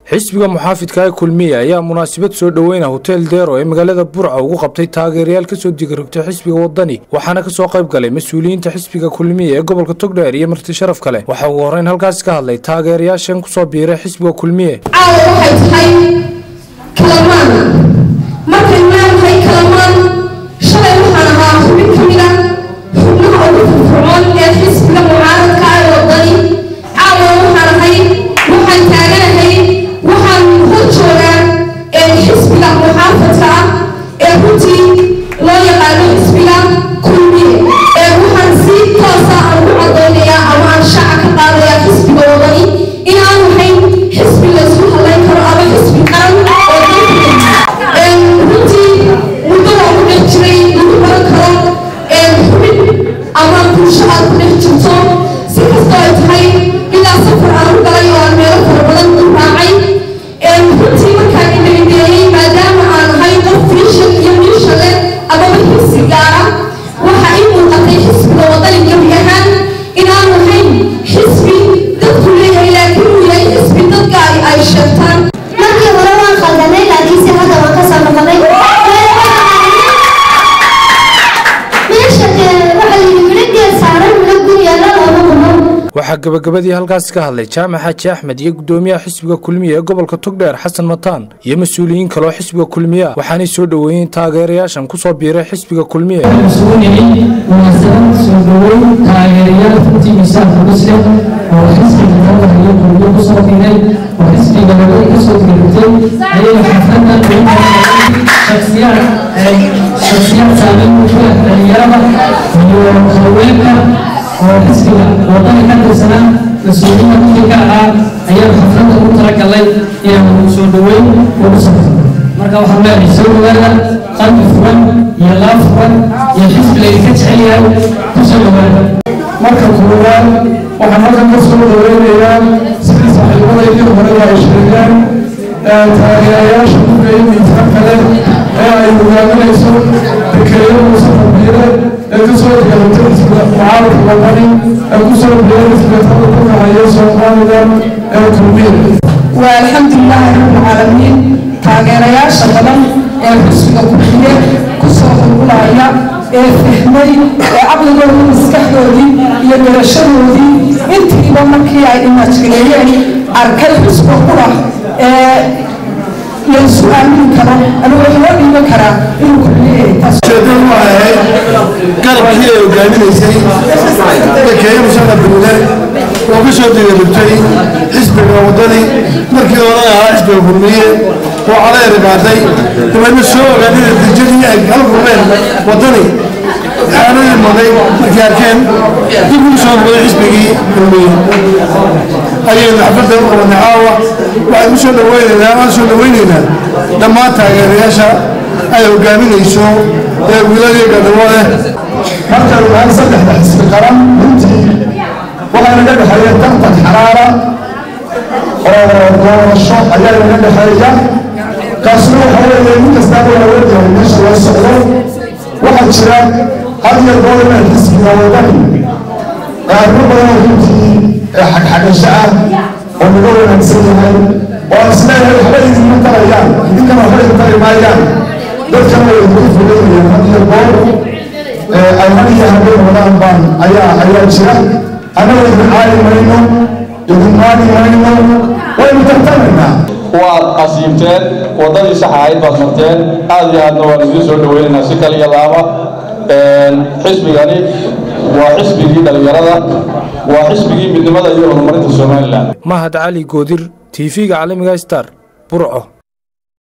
xisbiga muxaafidka ee kulmiye ayaa munaasabad soo dhoweyna hotel deero ee magaalada burca ugu qabtay taageerayaal kasoo digarogtay xisbiga wadani waxaana kasoo qayb galay mas-uuliyiinta xisbiga kulmiye ee gobolka togdheer iyo marti sharaf kale waxaa ugu horreyn halkaasi ka hadlay taageerayaashan kusoo biiray xisbiga kulmiye caawa waxay tahay kalamaan markay leedahay kalamaan shalay waxaan ahaa xubin ka mid a xubnaha ugu firfircoon ee xisbiga mucaaradka ee wadani caawa waxaan ahay waxaan taaganahay waxaan hor joogaa ee xisbiga muxaafadka ah ee runtii loo yaqaano xisbiga kulmiye ee waxaan si toosa aan ugu cadaynayaa ama aan shaaca ka qaadayaa xisbiga wadani in aan ahayn xisbi laysku halayn karo ama xisbi qaran oo dalka runtii muddo waa ku dhex jiray lagu baran karo xubin ama bulsho aad ku dhex jirto si kastoo ay tahay ilaa safar aan u galay oo aan meelo fara badan u raacay runtii markaan indhaindheeyey maadaama aan ahay qof fiishan iyo miisha leh amaba xisi gaara waxa ii muuqatay xisbiga wadani gebi ahaan in aan ahayn xisbi dadku leeyahay laakiin uu yahay xisbi dadka ay ay sheegtaan markii hore waan khaldanay laakiinse hadda waan ka soo noqonay meesha waxa layidhi midhageel saaran midho gun yaalla looma qumo waxaa gabagabadii halkaasi ka hadlay jaamac xaaji axmed iyo gudoomiyaha xisbiga kulmiye ee gobolka togdheer xasan mataan iyo mas-uuliyiin kaloo xisbiga kulmiye waxaanay soo dhoweeyeen taageerayaashan kusoo biiray xisbiga kulmiye isugu nimi munaasabad soo dhoweyn taageerayaal runtii miisaanka muslim oo xisbiga talada iyo kulmiye kusoo biiray oo xisbiga laga kasoo dirigtay ayay xafladan ugu shaksiyaad shaksiyaad saameyn ku leh dhalinyarada iyo haweenka oo xisbiga wadani ka tirsanaa mas-uuliyiinta muhimka ahaa ayaa xafladda ugu talagalay inaan soo dhoweyn ugu sabto marka waxaan leeyahay soo dhawaada qalbi furan iyo laab furan iyo xisbi laydinka jecel yahay ku soo dhawaada marka koowaad waxaan halkan ka soo dhaweynayaa sidii saaxiibadaydii hore ay sheegeen taageerayaasha kuga iyo miisaan kale ee ay hogaaminayso dekeeyo muuse fabiire ee ka soo digaratay xisbiga mucaaradka wadani ee ku soo biiray xisbiga talada ku kaxeeya somalilan ee kulmiye waa alxamdulilaahi rabbilcaalamiin taageerayaasha badan ee xusbiga kulmiye kusoo qulqulaya ee fahmay ee caqligoodii maskaxdoodii iyo garashadoodii intiiba markii ay imajgareeyeen arkay xusba qura ee laysu aamini karo ama wax loo dhiiban karaa inuu kulmiye taas ujeedadu waa ahayd garabkii ay hogaaminaysay dekeeye musana buule oo ka soo digarugtay xisbiga wadani markii hore ahaa xisbiga kulmiye oo caleeri qaaday dabeedna soo ogaadeen natiijadii ay kala kulmeen wadani aanadii maday markay arkeen dib ugu soo noqday xisbigii kulmiye ayaynu xafladda u qabanay caawa waxaan ku soo dhaweynaynaa waan soo dhaweynaynaa dhammaan taageerayaasha ay hogaaminayso ee wiiladii gadabo leh markaan nahay saddexda xisbi qaran runtii waxaa naga dhexeeya tartan xaraara oo doorasho ayaa naga dhexeeya kaasna waxa weeye nin kastaaba waa ogyahay meesha loo socdo waxaa jira had iyo goor inaan xisbiga wadani arrimo badan oo runtii xagxagasho ah oo naga wanaagsan yahay oo aan isleeyahay waxba idinma tarayaan idinkana waxba idin tari maayaan dadkana way idinku fulayayaan had iyo goor ay had iyo habeen wadaan baan ayaa ayaa jira annaga idin caali mayno idin maali mayno waynu tartamaynaa waad asiibteen waddadii sax ahayd baad marteen aad iyo aadna waan idiin soo dhaweynaynaa si kal iyo laaba xisbigani waa xisbigii dhallinyarada waa xisbigii midnimada iyo horumarinta somalilan mahad cali goodir tv-ga caalamiga star burco